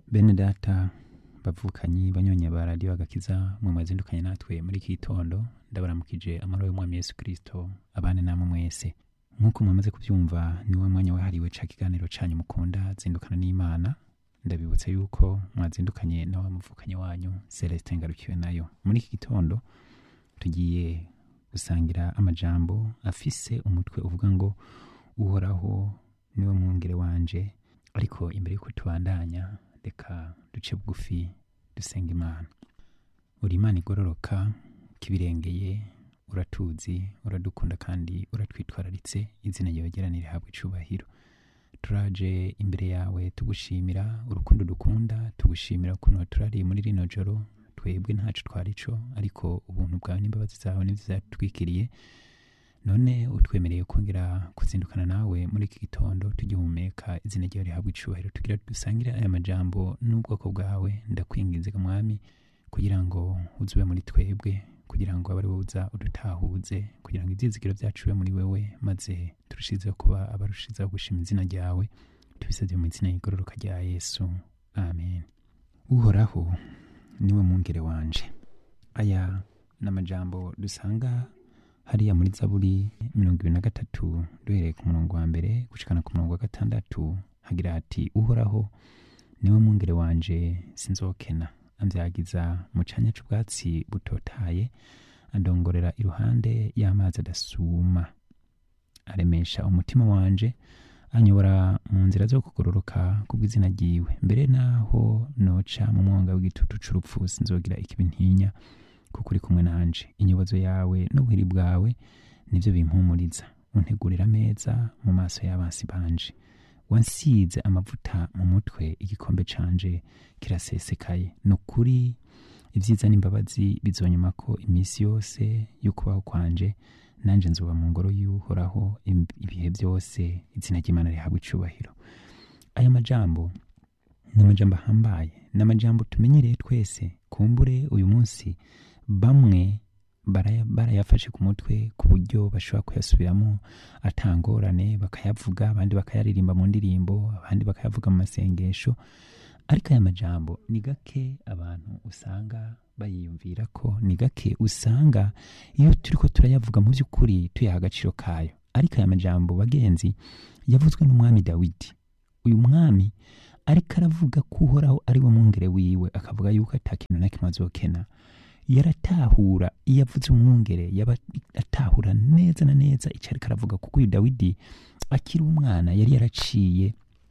bene data bavukanyi banyonya ba radiyo agakiza mu mazindukanye natwe muri iki gitondo ndabaramukije amahoro y'umwami yesu kirisito abane namwe mwese nk'uko mwamaze kubyumva ni wa mwanya wahariwe ca kiganiro canyu mukunda zindukana n'imana ndabibutsa yuko mwazindukanye na wa muvukanyi wanyu celestin ngarukiwe nayo muri iki gitondo tugiye gusangira amajambo afise umutwe uvuga ngo uhoraho niwe mwungere wanje ariko imbere y'uko tubandanya reka duce bugufi dusenga imana uri imana igororoka kibirengeye uratuzi uradukunda kandi uratwitwararitse izina ryawe gerane rihabwa icubahiro turaje imbere yawe tugushimira urukundo dukunda tugushimira ukuntu turari muri rino joro twebwe ntacu twarico ariko ubuntu bwawe n'imbabazi zawe nibyo zatwikiriye none utwemereye kongera kuzindukana nawe muri iki gitondo tugihumeka izina ryawe rihabwa icubahiro tugira dusangire aya majambo n'ubwoko bwawe ndakwinginze mwami kugira ngo uzube muri twebwe kugira ngo abe ari wowe uza udutahuze kugira ngo ibyizigiro byacu bibe muri wewe maze turushizeho kuba abarushizeho gushima izina ryawe tubisabye mu izina y'igororoka rya yesu amen uhoraho niwe mwungere wanje aya ni amajambo dusanga hariya muri zaburi mirongo ibiri na gatatu duhereye ku murongo wa mbere gushikana ku murongo wa gatandatu hagira hati uhoraho niwe mwungere wanje sinzokena ambyagiza mu canya c'ubwatsi butotaye andongorera iruhande y'amazi adasuma aremesha umutima wanje anyobora mu nzira zo kugororoka kubw'izina ryiwe mbere naho noca mu mwonga w'igitutu c'urupfu sinzogira ikibi ntinya kuko uri kumwe nanje inyobozo yawe n'ubuhiri bwawe nivyo bimpumuriza untegurira ameza mu maso y'abansi banje wansize amavuta mu mutwe igikombe canje kirasesekaye ni ukuri ibyiza n'imbabazi bizonyuma ko iminsi yose y'ukubaho kwanje nanje nzoba mu ngoro y'uhoraho im- ibihe byose izina ry'imana rihabwa icubahiro aya majambo ni amajambo ahambaye ni amajambo tumenyereye twese kumbure uyu munsi bamwe baraya- barayafashe ku mutwe ku buryo bashobora kuyasubiramo atangorane bakayavuga abandi bakayaririmba mu ndirimbo abandi bakayavuga mu masengesho ariko aya majambo ni gake abantu usanga bayiyumvira ko ni gake usanga iyo turiko turayavuga mu by'ukuri tuyaha agaciro kayo ariko aya majambo bagenzi yavuzwe n'umwami dawidi uyu mwami ariko aravuga ko uhoraho ari we mwungere wiwe akavuga yuko ata kintu na kimwe azokena yaratahura iyo avuze umwungere yaba atahura neza na neza icyo ariko aravuga kuko uyu dawidi akiri umwana yari yaraciye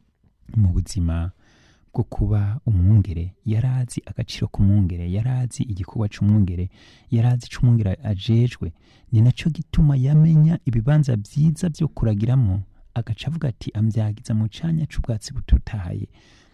mu buzima bwo kuba umwungere yari azi agaciro k'umwungere yari azi igikorwa c'umwungere yari azi ico umwungere ajejwe ni naco gituma yamenya ibibanza vyiza vyo kuragiramo agaca avuga ati ambyagiza mu canya c'ubwatsi butotahaye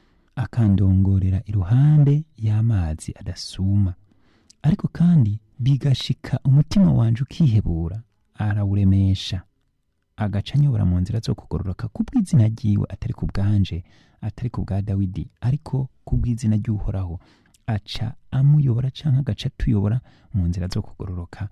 akandongorera iruhande y'amazi adasuma ariko kandi bigashika umutima wanje ukihebura arawuremesha agaca anyobora mu nzira zo kugororoka kubw'izina ryiwe atari ku bwanje atari ku bwa dawidi ariko kubw'izina ry'uhoraho aca amuyobora canke agaca atuyobora mu nzira zo kugororoka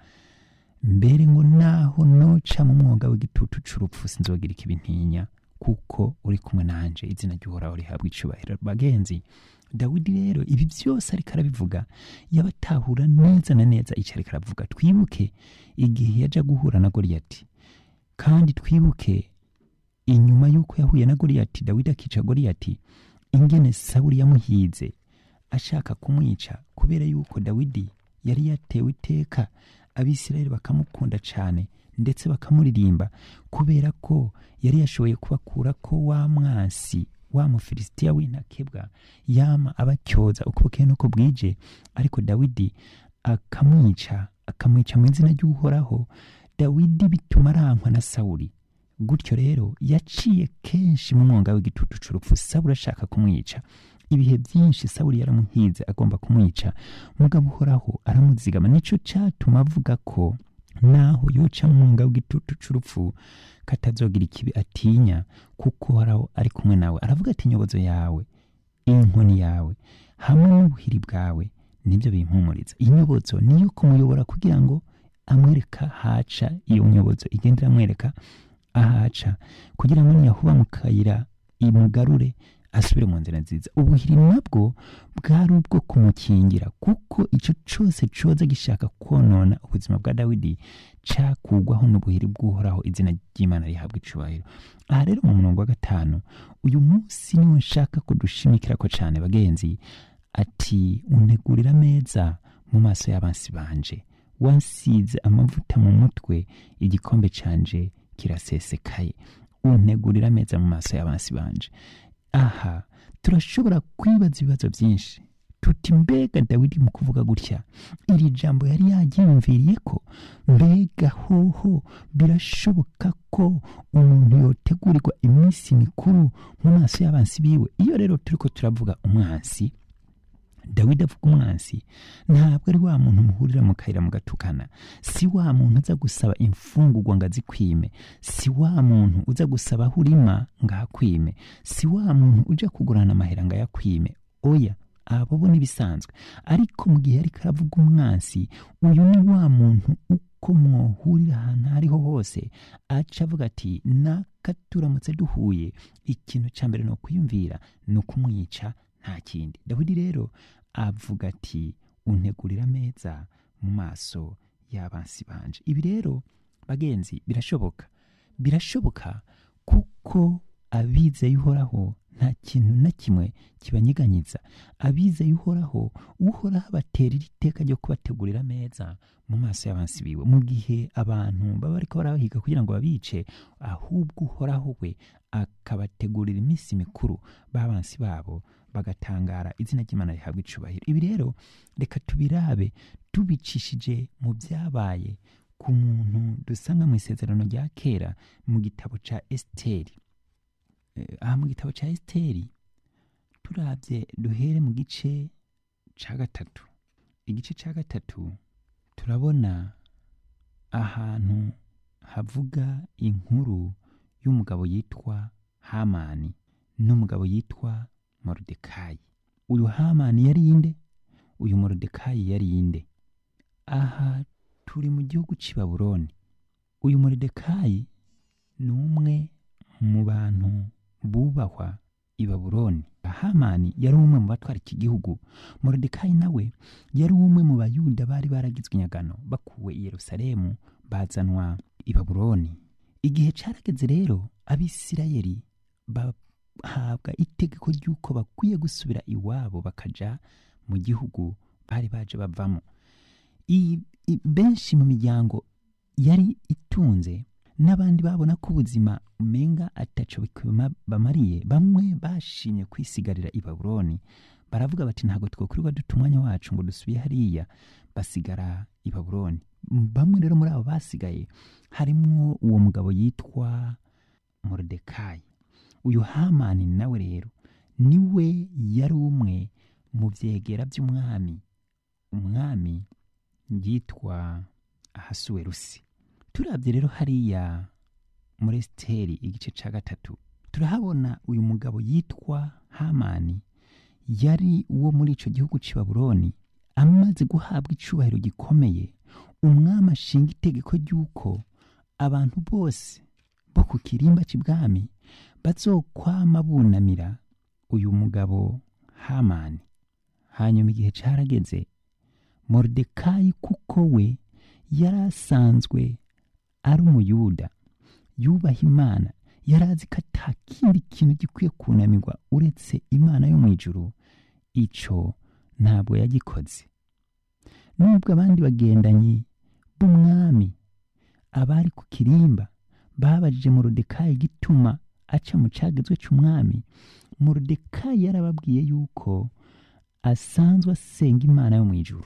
mbere ngo naho noca mu mwuga w'igitutu c'urupfu sinzogira ikibi ntinya kuko uri kumwe nanje izina ry'uhoraho rihabwa icubahiro bagenzi dawidi rero ibi byose ariko arabivuga yabatahura neza na neza icyo ariko aravuga twibuke igihe yaja guhura na goriyati kandi twibuke inyuma y'uko yahuye na goriyati dawidi akica goriyati ingene sawuli yamuhize ashaka kumwica kubera yuko dawidi yari yatewe iteka abisirayeli bakamukunda cyane ndetse bakamuririmba kubera ko yari yashoboye kubakura ko wa mwansi wa mufilisitiya w'intakebwa yama abacyoza uko bukeye n'uko bwije ariko dawidi akamwica akamwica mu izina ry'uhoraho dawidi bituma arankwa na sawuli gutyo rero yaciye kenshi mu mwonga w'igitutu c'urupfu sawuli ashaka kumwica ibihe byinshi sawuli yaramuhize agomba kumwica mugabo uhoraho aramuzigama nico catuma avuga ko naho yoca mu mwonga w'igitutu c'urupfu katazogira ikibi atinya kuko uhoraho ari kumwe nawe aravuga ati inyobozo yawe inkoni yawe hamwe n'ubuhiri bwawe nibyo bimpumuriza inyobozo niyo kumuyobora kugira ngo amwereka haca iyo nyobozo igenda iramwereka ahaca kugira ngo niyahuba mu kayira imugarure asubire mu nzira nziza ubuhiri nabwo bwari ubwo kumukingira kuko icyo cyose cyoza gishaka konona ubuzima bwa dawidi cakugwaho n'ubuhiri bw'uhoraho izina ry'imana rihabwa icubahiro aha rero mu murongo wa gatanu uyu munsi niwo nshaka kudushimikira ko cyane bagenzi ati untegurira ameza mu maso y'abansi banje wansize amavuta mu mutwe igikombe canje kirasesekaye untegurira ameza mu maso y'abansi banje aha turashobora kwibaza ibibazo byinshi tuti mbega dawidi mu kuvuga gutya iri jambo yari yaryiyumviriye ko mbega hoho birashoboka ko umuntu yotegurirwa iminsi mikuru mu maso y'abansi biwe iyo rero turiko turavuga umwansi dawidi avuga umwansi ntabwo ari wa muntu muhurira mu kayira mugatukana si wa muntu uza gusaba imfungurwa ngo azikwime si wa muntu uza gusaba aho urima ngo ahakwime si wa muntu uja kugurana amahera ngo ayakwime oya abo bo n'ibisanzwe ariko mu gihe ariko aravuga umwansi uyu ni wa muntu uko mwohurira ahantu aho ariho hose aca avuga ati naka turamutse duhuye ikintu cya mbere ni ukwiyumvira ni ukumwica nta kindi dawidi rero avuga ati untegurira ameza mu maso y'abansi banje ibi rero bagenzi birashoboka birashoboka kuko abizeye uhoraho nta kintu na kimwe kibanyiganyiza abizeye uhoraho uhoraho abatera iri teka ryo kubategurira ameza mu maso y'abansi biwe mu gihe abantu baba bariko barabahiga kugira ngo babice ahubwo uhoraho we akabategurira iminsi mikuru b'abansi babo bagatangara izina ry'imana rihabwa icubahiro ibi rero reka tubirabe tubicishije mu byabaye ku muntu dusanga mu isezerano rya kera mu gitabo ca esiteri Eh, aha mu gitabo ca esiteri turabye duhere mu gice ca gatatu igice ca gatatu turabona ahantu havuga inkuru y'umugabo yitwa hamani n'umugabo yitwa moridekayi uyu hamani yari inde uyu moridekayi yari inde aha turi mu gihugu cy'i babuloni uyu moridekayi ni umwe mu bantu bubahwa i babuloni hamani yari umwe mu batwara iki gihugu moridekayi nawe yari umwe mu bayuda bari baragizwe inyagano bakuwe i yerusalemu bazanwa i babuloni igihe carageze rero abisirayeli bahabwa itegeko ry'uko bakwiye gusubira iwabo bakaja mu gihugu bari baje bavamo I- i- benshi mu miryango yari itunze n'abandi babona ko ubuzima umenga ataco bikuma- bamariye bamwe bashimye kwisigarira i babuloni baravuga bati ntabwo twokwirirwa duta umwanya wacu ngo dusubiye hariya basigara i babuloni M- bamwe rero muri abo basigaye harimwo uwo mugabo yitwa moridekayi uyu hamani nawe rero niwe yari umwe mu vyegera by'umwami umwami yitwa ahasuwerusi turabye rero hariya muri esiteri igice ca gatatu turahabona uyu mugabo yitwa hamani yari uwo muri ico gihugu c'i babuloni amaze guhabwa icubahiro gikomeye umwami ashinga itegeko ry'uko abantu bose bo ku kirimba c'ibwami bazokwama bunamira uyu mugabo hamani hanyuma igihe carageze moridekayi kuko we yari asanzwe ari umuyuda yubaha imana yari azi ko ata kindi kintu gikwiye kunamirwa uretse imana yo mu ijuru ico ntabwo yagikoze nubwo abandi bagendanyi b'umwami abari ku kirimba babajije moridekayi gituma aca mu cagezwe c'umwami moridekayi yarababwiye yuko asanzwe asenga imana yo mu ijuru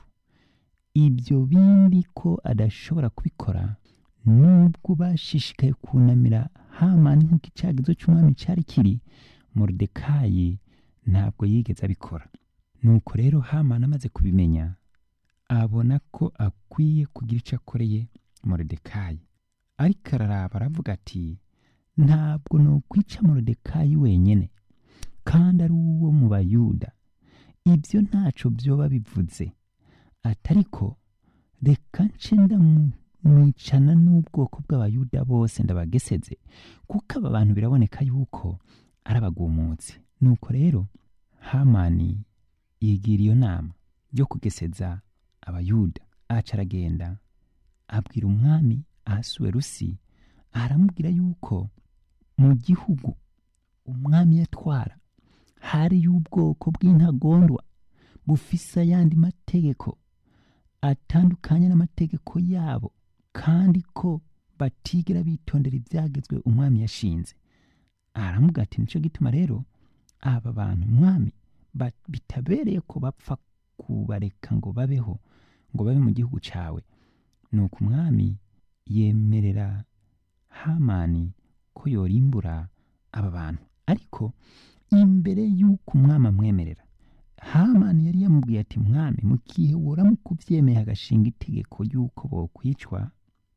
ibyo bindi ko adashobora kubikora nubwo bashishikaye kunamira hamani nk'uko icyagizo cy'umwami cyari kiri moridekayi ntabwo yigeze abikora nuko rero hamani amaze kubimenya abona ko akwiye kugira icyo akoreye moridekayi ariko araraba aravuga ati ntabwo nokwica moridekayi wenyine kandi ari uwo mu bayuda ibyo ntaco byoba bivuze atariko reka nce ndamwicana n'ubwoko bw'abayuda bose ndabageseze kuko aba bantu biraboneka yuko ari abagumutsi nuko rero hamani yigira iyo nama yo kugeseza abayuda aca aragenda abwira umwami ahasuwerusi aramubwira yuko mu gihugu umwami yatwara hari y'ubwoko bw'intagondwa bufise ayandi mategeko atandukanye n'amategeko yabo kandi ko batigera bitondera ibyagezwe umwami yashinze aramuga ati nicyo gituma rero aba bantu umwami ba- bitabereye ko bapfa kubareka ngo babeho ngo babe mu gihugu cyawe nuko umwami yemerera hamani ko yorimbura aba bantu ariko imbere y'uko umwami amwemerera hamani yari yamubwiye ati mwami mu gihe woramuka ubyemeye agashinga itegeko y'uko bokwicwa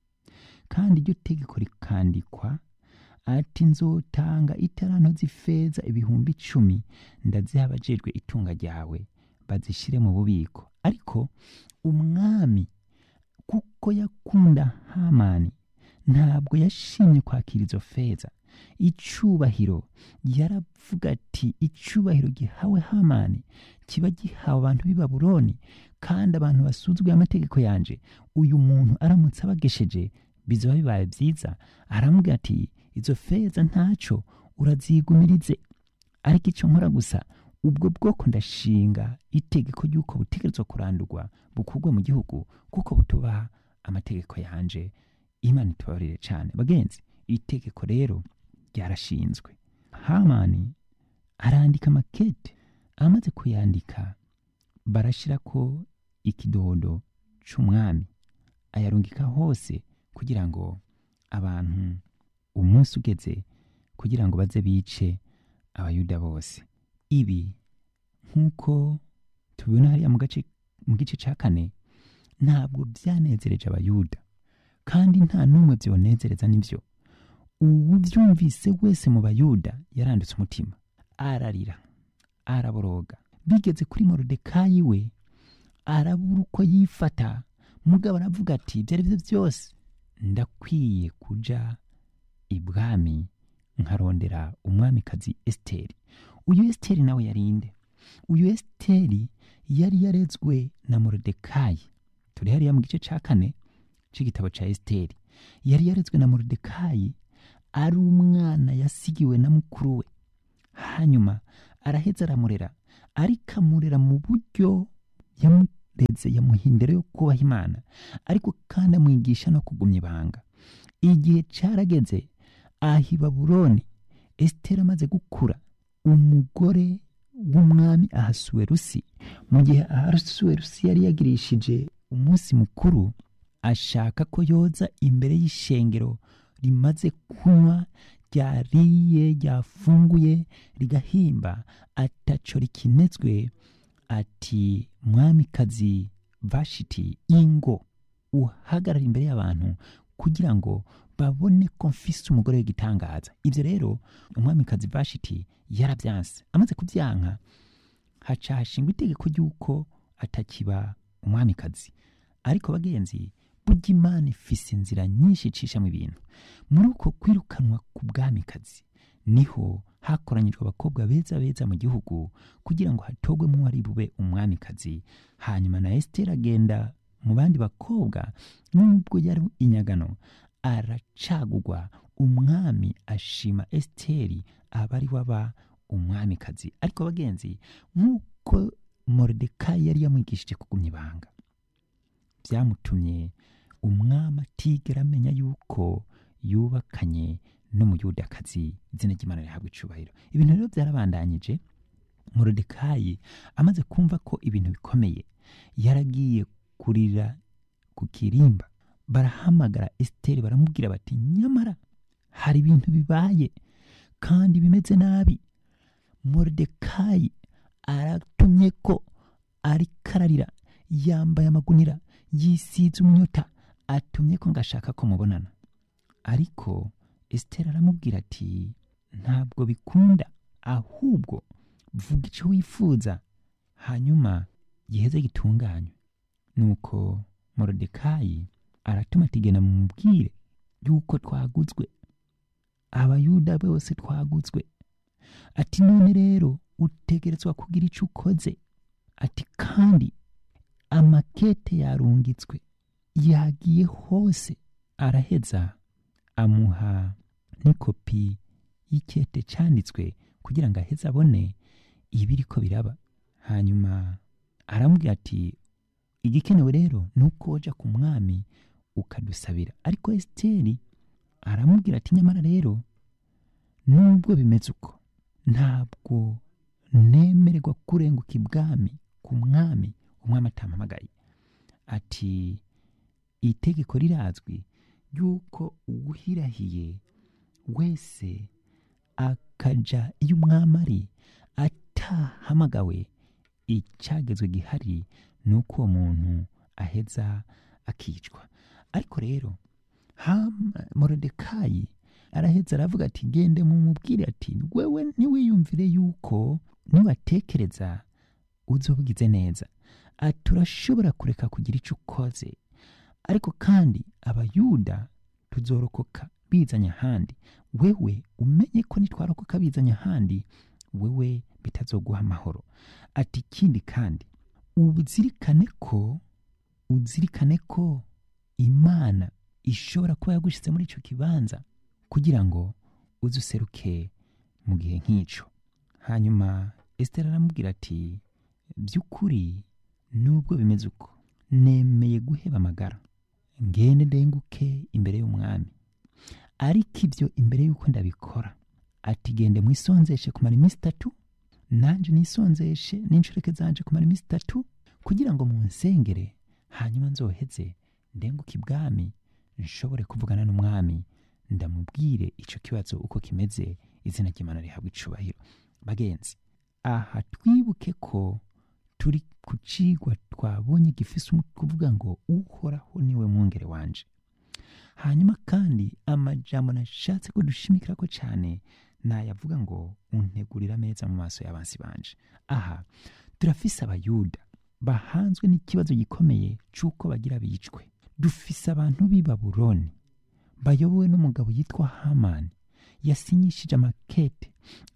kandi iryo tegeko rikandikwa ati nzotanga itaranto z'ifeza ibihumbi icumi ndaziha abajejwe itunga ryawe bazishyire mu bubiko ariko umwami kuko yakunda hamani ntabwo yashimye kwakira izo feza icubahiro yaravuga ati icubahiro gihawe hamani kiba gihawe abantu b'i babuloni kandi abantu basuzuguye amategeko yanje uyu muntu aramutse abagesheje bizoba bibaye byiza aramubwira ati izo feza ntaco urazigumirize ariko icyo nkora gusa ubwo bwoko ndashinga itegeko ry'uko butegerezwa kurandurwa bukurwe mu gihugu kuko butubaha amategeko yanje imana itubabarire cyane bagenzi itegeko rero ryarashinzwe hamani arandika makete amaze kuyandika barashyira ko ikidodo c'umwami ayarungika hose kugira ngo abantu umunsi ugeze kugira ngo baze bice abayuda bose ibi nk'uko tubibona hariya mu gace mu gice cya kane ntabwo byanezereje abayuda kandi nta n'umwe byonezereza n'ibyo uwubyumvise wese mu bayuda yaranditse umutima ararira araboroga bigeze kuri morodekayi we arabura uko yifata mugabo aravuga ati ibyo ari byo byose ndakwiye kuja ibwami nkarondera umwamikazi esiteri uyu esiteri nawe yarinde uyu esiteri yari yarezwe na morodekayi turi hariya mu gice cya kane cy'igitabo cya esiteri yari yarezwe na morodekayi ari umwana yasigiwe na mukuru we hanyuma araheza aramurera ariko amurera mu buryo yamureze yamuha indero yo kubaha imana ariko kandi amwigisha no kugumya ibanga igihe cyarageze aha i babuloni esiteri amaze gukura umugore w'umwami ahasuwerusi mu gihe ahasuwerusi yari yagirishije umunsi mukuru ashaka ko yoza imbere y'ishengero rimaze kunywa ryariye ryafunguye rigahimba ataco rikinetswe ati mwamikazi vashiti ingo uhagarara imbere y'abantu kugira ngo babone ko mfise umugore w'igitangaza ibyo rero umwamikazi vashiti yarabyanse amaze kubyanka haca hashingwa itegeko ry'uko atakiba umwamikazi ariko bagenzi burya imana ifise inzira nyinshi icishamo ibintu muri uko kwirukanwa ku bwamikazi niho hakoranyijwe abakobwa beza beza mu gihugu kugira ngo hatogwemo uwari bube umwamikazi hanyuma na esiteri agenda mu bandi bakobwa nubwo yari inyagano aracagugwa umwami ashima esiteri aba ari waba umwamikazi ariko bagenzi nk'uko moridekayi yari yamwigishije kugumya ibanga byamutumye umwami atigera amenya yuko yubakanye n'umuyudakazi izina ry'imana rihabwa icubahiro ibintu rero byarabandanyije morodekayi amaze kumva ko ibintu bikomeye yaragiye kurira ku kirimba barahamagara esiteri baramubwira bati nyamara hari ibintu bibaye kandi bimeze nabi morodekayi aratumye ko arikararira yambaye amagunira yisize umunyota atumye ko ngashaka ko mubonana ariko esiteri aramubwira ati ntabwo bikunda ahubwo vuga icyo wifuza hanyuma giheze gitunganywe nuko morodekayi aratuma ati genda mumubwire yuko twaguzwe abayuda bose twaguzwe ati none rero utegerezwa kugira icyo ukoze ati kandi amakete yarungitswe yagiye hose araheza amuha n'ikopi y'ikete cyanditswe kugira ngo aheze abone ibiri ko biraba hanyuma aramubwira ati igikenewe rero ni uko wajya ku mwami ukadusabira ariko esiteri aramubwira ati nyamara rero nubwo bimeze uko ntabwo nemererwa kurenguka ibwami ku mwami umwami atampamagaye ati itegeko rirazwi ry'uko uwuhirahiye wese akaja iyo umwami ari atahamagawe icyagezwe gihari ni uko uwo muntu aheza akicwa ariko rero morodekayi araheza aravuga ati gende mumubwire ati wewe ntiwiyumvire yuko niwatekereza uzobugize neza ati urashobora kureka kugira icyo ukoze ariko kandi abayuda tuzorokoka bizanye ahandi wewe umenye ko nitwarokoka bizanye ahandi wewe bitazoguha amahoro ati ikindi kandi uzirikane ko uzirikane ko imana ishobora kuba yagushyitse muri icyo kibanza kugira ngo uze useruke mu gihe nk'icyo hanyuma esitera aramubwira ati by'ukuri nubwo bimeze uko nemeye guheba amagara ngende ndenguke imbere y'umwami ariko ibyo imbere y'uko ndabikora ati gende mwisonzeshe kumara iminsi itatu nanjye nisonzeshe n'inshoreke zanje kumara iminsi itatu kugira ngo munsengere hanyuma nzoheze ndenguke ibwami nshobore kuvugana n'umwami ndamubwire icyo kibazo uko kimeze izina ry'imana rihabwa icubahiro bagenzi aha twibuke ko turi ku cigwa twabonye gifise umutwe kuvuga ngo uhoraho niwe mwungere wanje hanyuma kandi amajambo nashatse ko dushimikira ko cyane nayavuga ngo untegurira ameza mu maso y'abansi banje aha turafise abayuda bahanzwe n'ikibazo gikomeye cy'uko bagira bicwe dufise abantu b'i babuloni bayobowe n'umugabo yitwa hamani yasinyishije amakete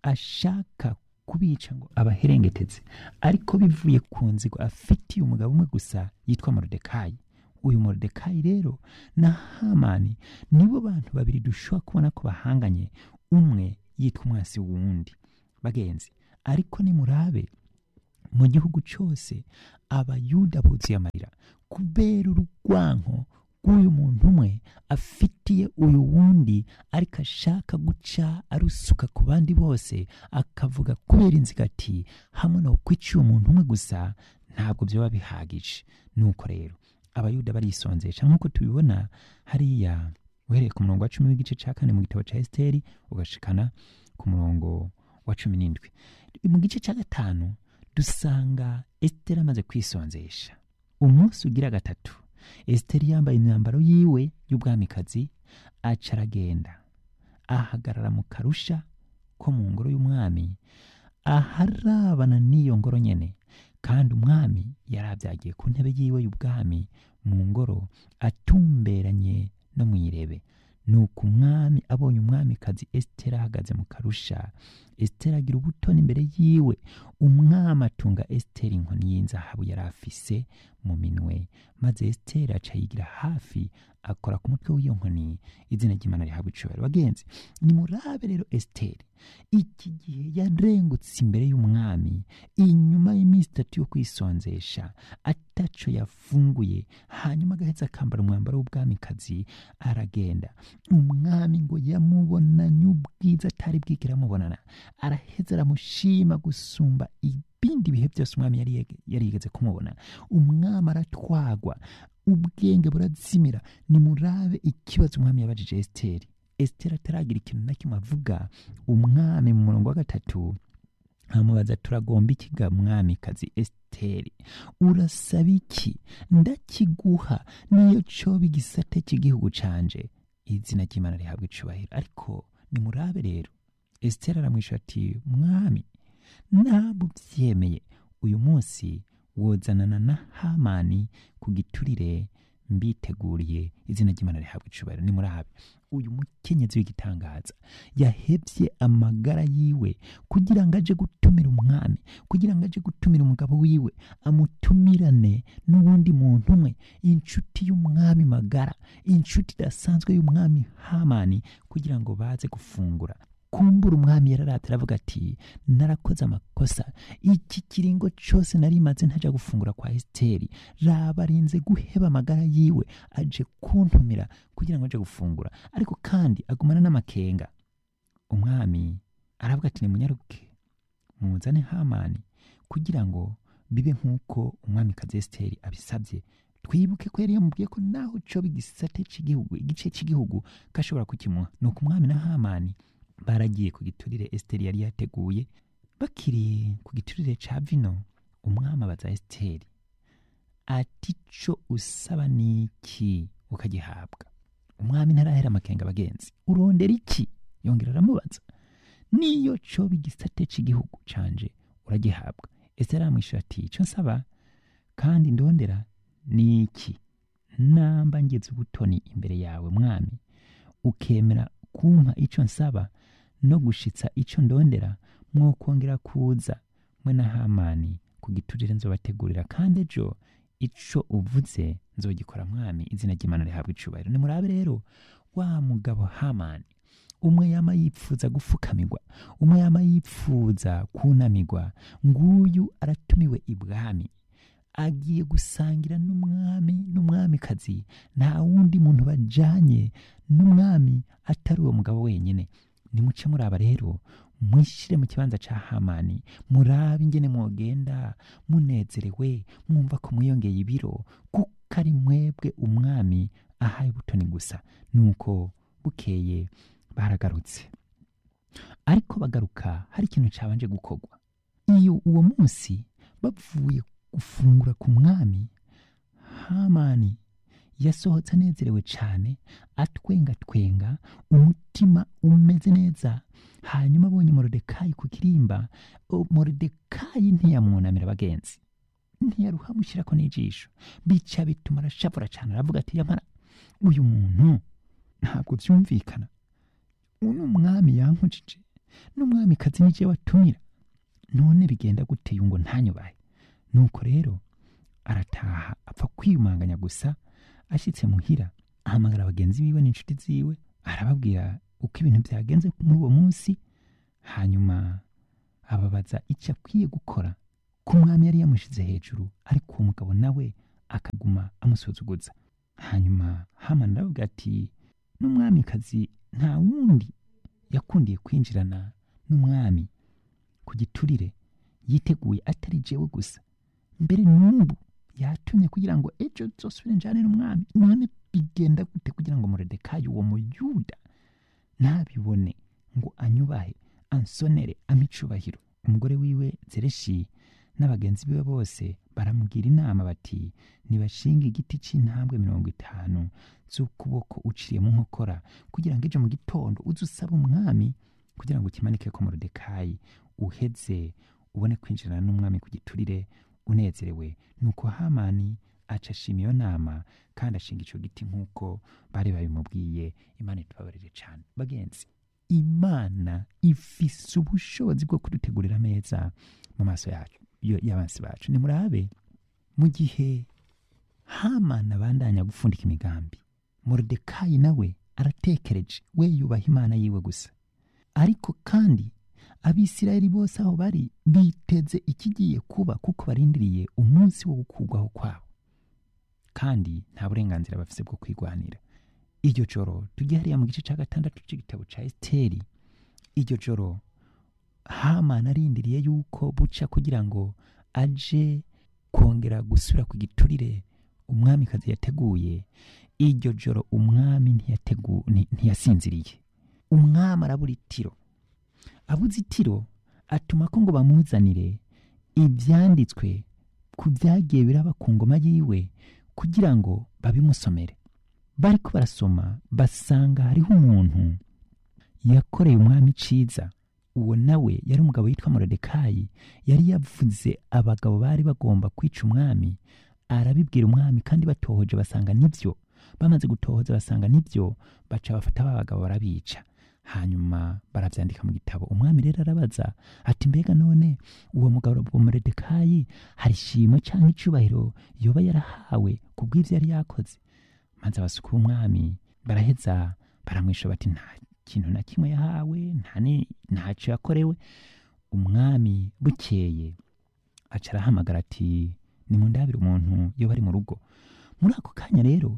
ashaka kubica ngo abaherengeteze ariko bivuye ku nzigo afitiye umugabo umwe gusa yitwa morodekayi uyu morodekayi rero na hamani nibo bantu babiri dushobora kubona ko bahanganye umwe yitwa umwasi wundi bagenzi ariko nimurabe mu gihugu cyose abayuda buzuye amarira kubera urwanko rw'uyu muntu umwe afitiye uyu wundi ariko ashaka guca arusuka ku bandi bose akavuga kubera inziga ati hamwe no kwiciye umuntu umwe gusa ntabwo byaba bihagije nuko rero abayuda barisonzesha nk'uko tubibona hariya uhereye ku murongo wa cumi w'igice cya kane mu gitabo cya esiteri ugashikana ku murongo wa cumi n'indwi mu gice cya gatanu dusanga esiteri amaze kwisonzesha umunsi ugira gatatu esiteri yambaye imyambaro yiwe y'ubwamikazi aca aragenda ahagarara mu karusha ko mu ngoro y'umwami aharabana n'iyo ngoro nyene kandi umwami yari abyagiye ku ntebe yiwe y'ubwami mu ngoro atumberanye no mu irebe nuko umwami abonye umwamikazi esiteri ahagaze mu karusha esiteri agira ubutoni imbere yiwe umwami atunga esiteri inkoni y'inzahabu yari afise mu minwe maze esiteri aca yigira hafi akora ku mutwe w'iyo nkoni izina ry'imana rihabwa icubahiro bagenzi nimurabe rero esiteri iki gihe yarengutse imbere y'umwami inyuma y'iminsi itatu yo kwisonzesha ataco yafunguye hanyuma agaheza akambara umwambaro w'ubwamikazi aragenda umwami ngo yamubonanye ubwiza atari bwigera amubonana araheza aramushima gusumba ibindi bihe byose umwami yari yari yigeze kumubona umwami aratwagwa ubwenge burazimira nimurabe ikibazo umwami yabajije esiteri esiteri ataragira ikintu na kimwe avuga umwami mu murongo wa gatatu amubaza turagomba ikiga mwamikazi esiteri urasaba iki ndakiguha niyo coba igisate cy'igihugu canje izina ry'imana rihabwa icubahiro ariko nimurabe rero esiteri aramwisha ati mwami ntabwo ubyemeye uyu munsi wozanana na hamani ku giturire mbiteguriye izina ry'imana rihabwa icubahiro ni murabe uyu mukenyezi w'igitangaza yahevye amagara yiwe kugira ngo aje gutumira umwami kugira ngo aje gutumira umugabo wiwe amutumirane n'uwundi muntu umwe inshuti y'umwami magara inshuti idasanzwe y'umwami hamani kugira ngo baze gufungura kumbura umwami yararavye aravuga ati narakoze amakosa iki kiringo cose nari maze ntaja gufungura kwa esiteri raba arinze guheba amagara yiwe aje kuntumira kugira ngo aje gufungura ariko kandi agumana n'amakenga umwami aravuga ati nimunyaruke muzane hamani kugira ngo bibe nk'uko umwami kazi esiteri abisabye twibuke ko yari yamubwiye ko naho coba igisate c'igihugu igice c'igihugu kashobora kukimuha nuko umwami na hamani baragiye ku giturire esiteri yari yateguye bakiri ku giturire ca vino umwami abaza esiteri ati co usaba niki ukagihabwa umwami ntarahera amakenga abagenzi urondera iki yongera aramubaza niyo coba igisate c'igihugu canje uragihabwa esiteri aramwishyura ati ico nsaba kandi ndondera ni iki namba ngeze ubutoni imbere yawe mwami ukemera kumpa ico nsaba no gushitsa ico ndondera mwokongera kuza mwe na hamani ku giturire nzobategurira kandi ejo ico uvuze nzogikora mwami izina ry'imana rihabwa icubahiro nimurabe rero wa mugabo hamani umwe yama yipfuza gufukamirwa umwe yama yipfuza kunamigwa nguyu aratumiwe ibwami agiye gusangira n'umwami n'umwamikazi nta wundi muntu bajanye n'umwami atari uwo mugabo wenyine nimuce muraba rero mwishire mu kibanza ca hamani murabe ingene mwogenda munezerewe mwumva ko mwiyongeye ibiro kuko ari mwebwe umwami ahaye ubutoni gusa nuko bukeye baragarutse ariko bagaruka hari ikintu cabanje gukorwa iyo uwo munsi bavuye gufungura ku mwami hamani yasohotse anezerewe cyane atwenga twenga umutima umeze neza hanyuma abonye morodekayi ku kirimba o- morodekayi ntiyamwunamira abagenzi ntiyaruhamushyirako n'ijisho bica bituma arashavura cyane aravuga ati yamara uyu muntu ntabwo byumvikana uno mwami yankujije n'umwamikazi nije watumira none bigenda gute ngo ntanyubahe nuko rero arataha apfa kwiyumanganya gusa ashyitse muhira ahamagara bagenzi biwe n'inshuti ziwe arababwira uko ibintu byagenze muri uwo munsi hanyuma ababaza icyo akwiye gukora ko umwami yari yamushyize hejuru ariko uwo mugabo nawe akaguma amusuzuguza hanyuma hamani aravuga ati n'umwamikazi nta wundi yakundiye kwinjirana n'umwami ku giturire yiteguye atari jewe gusa mbere n'ubu yatumye kugira ngo ejo nzosubire njane n'umwami none bigenda gute kugira ngo morodekayi uwo muyuda ntabibone ngo anyubahe ansonere amicubahiro umugore wiwe zereshi n'abagenzi biwe bose baramugira inama bati nibashinga igiti c'intambwe mirongo itanu z'ukuboko uciye mu nkokora kugira ngo ejo mu gitondo uze usaba umwami kugira ngo ukimanike ko morodekayi uheze ubone kwinjirana n'umwami ku giturire unezerewe nuko hamani aca ashima iyo nama kandi ashinga ico giti nk'uko bari babimubwiye imana itubabarire cane bagenzi imana ifise ubushobozi bwo kudutegurira ameza mu maso yacu yo- y'abansi bacu nimurabe mu gihe hamani abandanya gupfundika imigambi morodekayi nawe aratekereje we yubaha imana yiwe gusa ariko kandi abisirayeli bose aho bari biteze ikigiye kuba kuko barindiriye umunsi wo gukurwaho kwabo kandi nta burenganzira bafise bwo kwigwanira iryo joro tujye hariya mu gice cya gatandatu cy'igitabo cya esiteri iryo joro hamani arindiriye yuko buca kugira ngo aje kongera gusubira ku giturire umwamikazi yateguye iryo joro umwami ntiyategu- nti- ntiyasinziriye umwami arabura itiro abuze itiro atuma ko ngo bamuzanire ibyanditswe ku byagiye biraba ku ngoma yiwe kugira ngo babimusomere bariko barasoma basanga hariho umuntu yakoreye umwami iciza uwo nawe yari umugabo witwa morodekayi yari yavuze abagabo bari bagomba kwica umwami arabibwira umwami kandi batohoje basanga nibyo bamaze gutohoza basanga nibyo baca bafata ba bagabo barabica hanyuma barabyandika mu gitabo umwami rero arabaza ati mbega none uwo mugabo wa moridekayi hari ishimwe cyangwa icyubahiro yoba yarahawe ku bw'ibyo yari yakoze maze abasuka b'umwami baraheza baramwisha bati nta kintu na kimwe yahawe nta ni- ntacyo yakorewe umwami bukeye aca arahamagara ati nimundabire umuntu iyo bari mu rugo muri ako kanya rero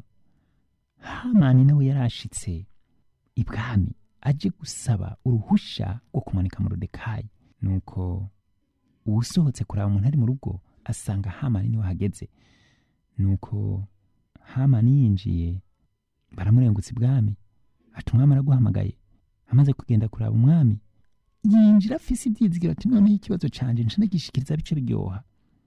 hamani nawe yarashitse ibwami aje gusaba uruhusha rwo kumanika moridekayi nuko uwusohotse kuraba umuntu ari mu rugo asanga hamani niwe ahageze nuko hamani yinjiye baramurengutsa ibwami ati umwami araguhamagaye amaze kugenda kuraba umwami yinjira afise ibyizigiro ati noneho ikibazo canje nca ndagishikiriza bice biryoha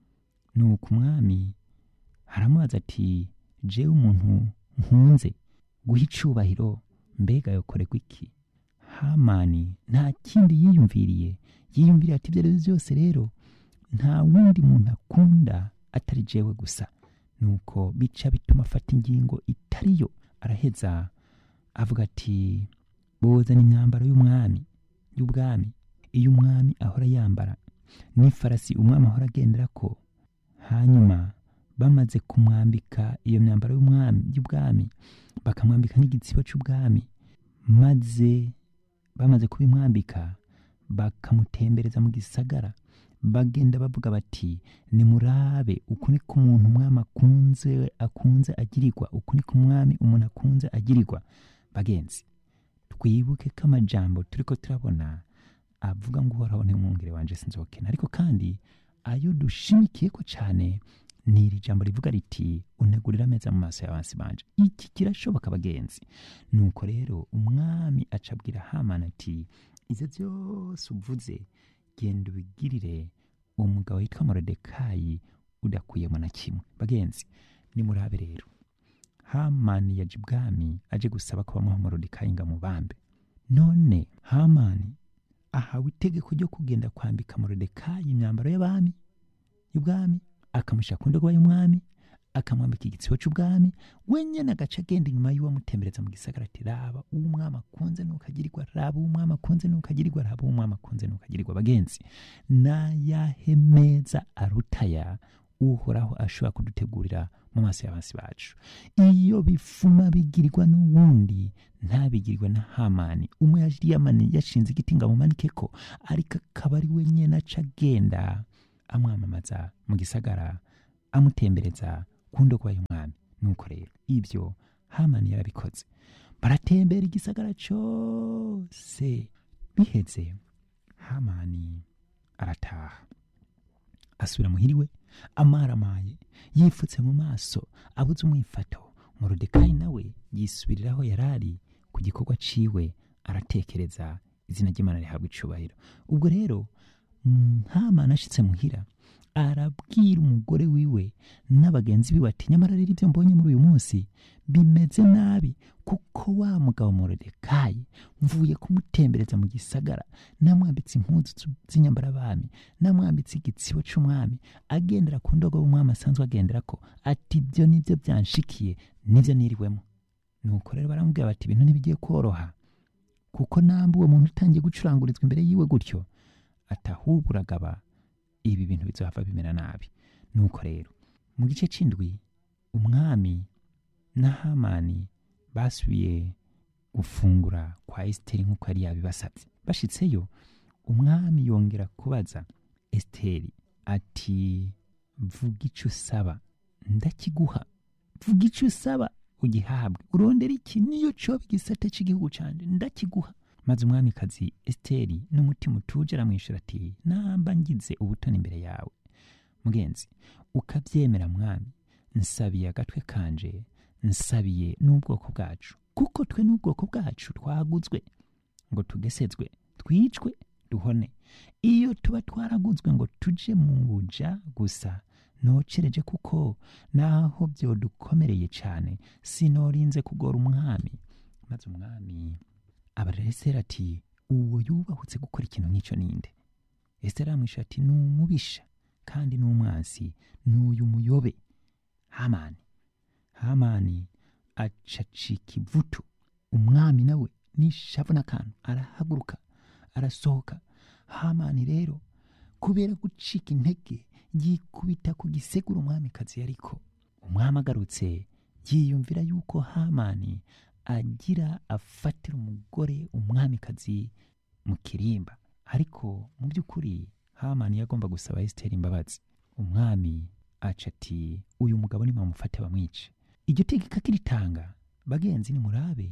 nuko umwami aramubaza ati jewe umuntu nkunze guha icubahiro mbega yokorerwa iki hamani nta kindi yiyumviriye yiyumviriye ati ibyo ari byo byose rero nta wundi muntu akunda atari jewe gusa nuko bica bituma afata ingingo itariyo araheza avuga ati bozana imyambaro y'umwami y'ubwami iyo umwami ahora yambara n'ifarasi umwami ahora agenderako hanyuma bamaze kumwambika iyo myambaro y'umwami y'ubwami bakamwambika n'igitsibo cy'ubwami maze bamaze kubimwambika bakamutembereza mu gisagara bagenda bavuga bati nimurabe uku ni ko umuntu umwami akunze akunze agirirwa uku ni ko umwami umuntu akunze agirirwa bagenzi twibuke ko amajambo turi ko turabona avuga ngo uhoraho ntimwungere wanje sinzokena ariko kandi ayo dushimikiye ko cyane ni iri jambo rivuga riti unegurira ameza mu maso y'abansi banje iki kirashoboka bagenzi nuko rero umwami acabwira hamani ati ibyo byose uvuze genda ubigirire uwo mugabo witwa morodekayi udakuyemo na kimwe bagenzi nimurabe rero hamani yaje ibwami aje gusaba ko bamuha morodekayi ngo amubambe none hamani ahawe itegeko ryo kugenda kwambika morodekayi imyambaro y'abami y'ubwami akamushyira ku ndogoba y'umwami akamwambika igitsibo cy'ubwami wenyine agaca agenda inyuma y'uwamutembereza mu gisagara ati raba uwo umwami akunze nukagirirwa raba uwo umwami akunze nukagirirwa raba uwo umwami akunze nukagirirwa bagenzi n'ayahe meza arutaya uhoraho ashobora kudutegurira mu maso y'abansi bacu iyo bifuma bigirirwa n'uwundi ntabigirirwe na hamani umwe yamani yashinze igiti ngo amumanike ko ariko akaba ari we nyine aca agenda amwamamaza mu gisagara amutembereza ku ndogoba y'umwami nuko rero ibyo hamani yarabikoze baratembera igisagara cyose biheze hamani arataha asubira muhiriwe amaramaye yifutse mu maso abuze umwifato morodekayi nawe yisubiriraho yarari ku gikorwa ciwe aratekereza izina ry'imana rihabwa icubahiro ubwo rero hamani ashitse muhira arabwira umugore wiwe n'abagenzi biwe ati nyamara rero ibyo mbonye muri uyu munsi bimeze nabi kuko wa mugabo morodekayi mvuye kumutembereza mu gisagara namwambitse impuzu z'inyambarabami namwambitse igitsibo cy'umwami agendera ku ndogo y'umwami asanzwe agendera ko ati ibyo nibyo byanshikiye nibyo niriwemo nuko rero baramubwira bati ibintu ntibigiye koroha kuko namba uwo muntu utangiye gucurangurizwa imbere yiwe gutyo atahubwo uragaba ibi bintu bizohava bimera nabi nuko rero mu gice c'indwi umwami na hamani basubiye gufungura kwa esiteri nk'uko yari yabibasabye bashitseyo umwami yongera kubaza esiteri ati vuga icyo usaba ndakiguha vuga icyo usaba ugihabwe urondera iki niyo coba igisate cy'igihugu canje ndakiguha maze umwamikazi esiteri n'umutima utuje aramwishyura ati namba ngize ubutoni imbere yawe mugenzi ukabyemera mwami nsabiye agatwe kanje nsabiye n'ubwoko bwacu kuko twe n'ubwoko bwacu twaguzwe ngo tugesezwe twicwe duhone iyo tuba twaraguzwe ngo tuje mu buja gusa nocereje kuko naho byodukomereye cyane sinorinze kugora umwami maze umwami abarira esiteri ati uwo yubahutse gukora ikintu nk'icyo ninde esiteri aramwishyura ati ni umubisha kandi ni umwansi ni uyu muyobe hamani hamani acacika ivutu umwami nawe nishavu n'akantu arahaguruka arasohoka hamani rero kubera gucika intege yikubita ku gisegura umwamikazi yariko umwami agarutse yiyumvira yuko hamani agira afatira umugore umwamikazi mu kirimba ariko mu by'ukuri hamani yagomba gusaba esiteri imbabazi umwami aca ati uyu mugabo nimamufate bamwice iryo tegeko akiritanga bagenzi nimurabe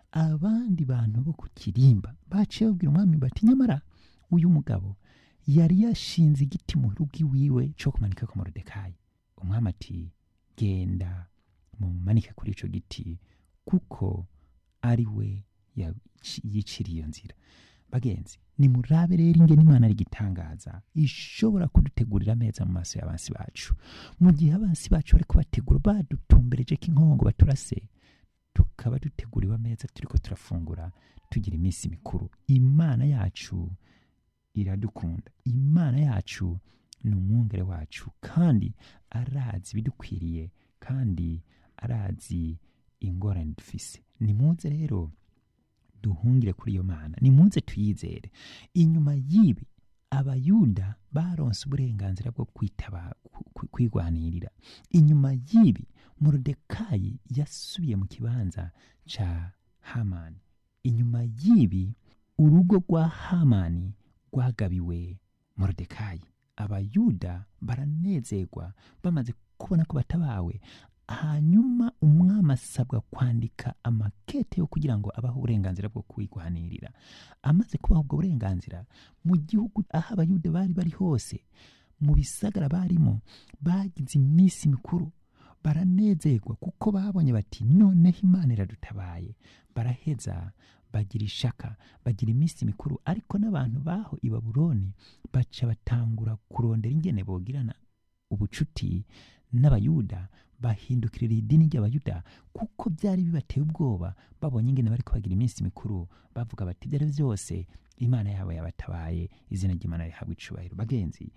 abandi bantu bo ku kirimba baciye babwira umwami bati nyamara uyu mugabo yari yashinze igiti mu rugo iwiwe cyo kumanika ku morodekayi umwami ati genda mumanike kuri icyo giti kuko ari we yaci- yiciriye iyo nzira bagenzi nimurabe rero ingene imana ari igitangaza ishobora kudutegurira ameza mu maso y'abansi bacu mu gihe abansi bacu bari kubategura badutumbereje k'inkongo baturase tukaba duteguriwe ameza turiko turafungura tugira iminsi mikuru imana yacu iradukunda imana yacu ni umwungere wacu kandi arazi ibidukwiriye kandi arazi ingorane dufise nimuze rero duhungire kuri iyo mana nimuze tuyizere inyuma y'ibi abayuda baronse uburenganzira bwo kwitaba ku- ku- kwigwanirira inyuma y'ibi morodekayi yasubiye mu kibanza ca hamani inyuma y'ibi urugo rwa hamani rwagabiwe morodekayi abayuda baranezerwa bamaze kubona ko batabawe hanyuma umwami asabwa kwandika amakete yo kugira ngo abahe uburenganzira bwo kwigwanirira amaze kubaha ubwo burenganzira mu gihugu aho abayuda bari bari hose mu bisagara barimo bagize iminsi mikuru baranezerwa kuko babonye bati noneho imana iradutabaye baraheza bagira ishaka bagira iminsi mikuru ariko n'abantu baho i babuloni baca batangura kurondera ingene bogirana ubucuti n'abayuda bahindukirira idini ry'abayuda kuko byari bibateye ubwoba babonye ingene bari kubagira iminsi mikuru bavuga bati ibyo ari byo byose imana yabo yabatabaye izina ry'imana rihabwa icubahiro bagenzi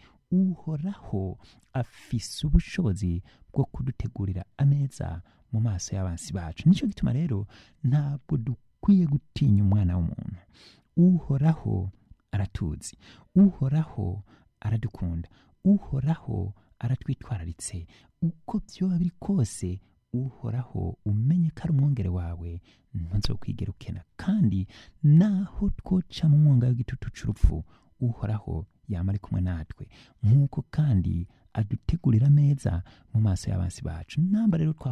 uhoraho afise ubushobozi bwo kudutegurira ameza mu maso y'abansi bacu nicyo gituma rero ntabwo dukwiye gutinya umwana w'umuntu uhoraho aratuzi uhoraho aradukunda uhoraho aratwitwararitse uko byoba biri kose uhoraho umenye ko ari umwongere wawe ntuzokwigera ukena kandi naho twoca mu mwonga w'igitutu c'urupfu uhoraho yama ari kumwe natwe nk'uko kandi adutegurira ameza mu maso y'abansi bacu namba rero twa